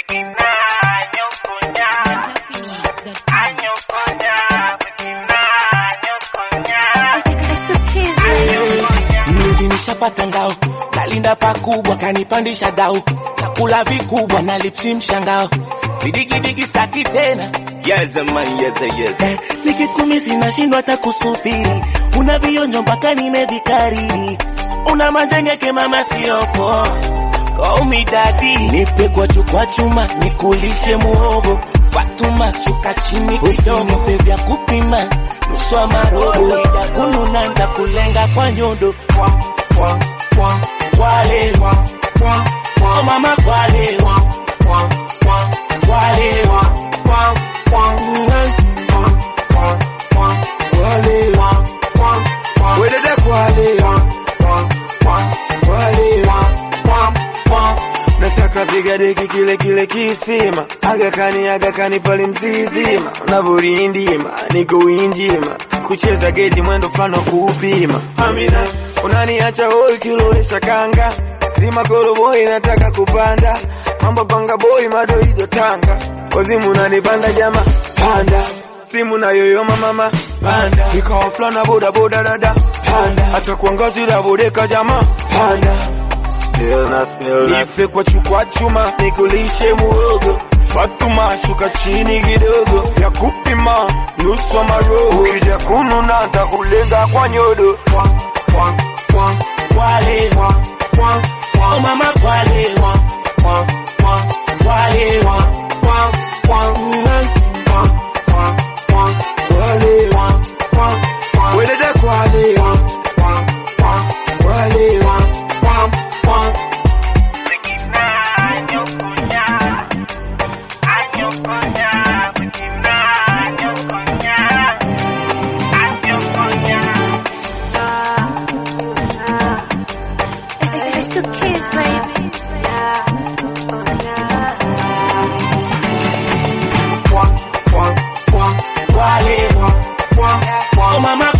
Mnuzi nishapata ngao, nalinda pakubwa, kanipandisha dau, nakula vikubwa na lipsi mshangao, vidigidigi staki tena Yes, man, yes, yes. eh, nikikumisi nashindwa hata kusubiri, una vionjo mpaka nimevikariri, una majengeke mama siopo Call me daddy, nipe kwa chukwa chuma, nikulishe muhogo Fatuma, shuka chini kidogo, nipe vya kupima nusu wa marobo, ida kununa nitakulenga kwa nyodo Kwa, kwa, kwa, kwale Oh mama kwale Kwa, kwa, kwale Kwa, kwa, kwa, kwa, kwa, Kwale, kwa, kwa, kwa, wedede kwale, kwa, kwa, kwale. kwa, kwa. Nataka piga deki kile kile kisima, agakani agakani pale mzizima, unavorindima niko winjima, kucheza geji mwendo mfano kuupima. Amina, unaniacha hoi kilowesha kanga, zima koroboi nataka kupanda, mambo panga boy madoido tanga, wazimu unanipanda jama, panda simu na yoyoma mama panda, vikao fulana boda boda dada panda, hata kuangazi la bodeka jama panda Nife kwa chukwa chuma nikulishe muogo Fatuma shuka chini kidogo vya kupima nusu wa maroho ukija kununa ntakulenga kwa nyodo Kwa, kwa, kwa, kwale kwa, kwa, kwa. Oh mama kwale kwa, kwa, kwa, kwale kwa, kwa, kwa, kwa, kwa, kwa, Kwale, kwa, kwa, kwa, wedede kwale, kwa, kwa, kwa, kwale, kwa, kwa, kwa. It's the kids, baby. Kwa, kwa, kwa, kwale kwa, kwa, kwa. Oh mama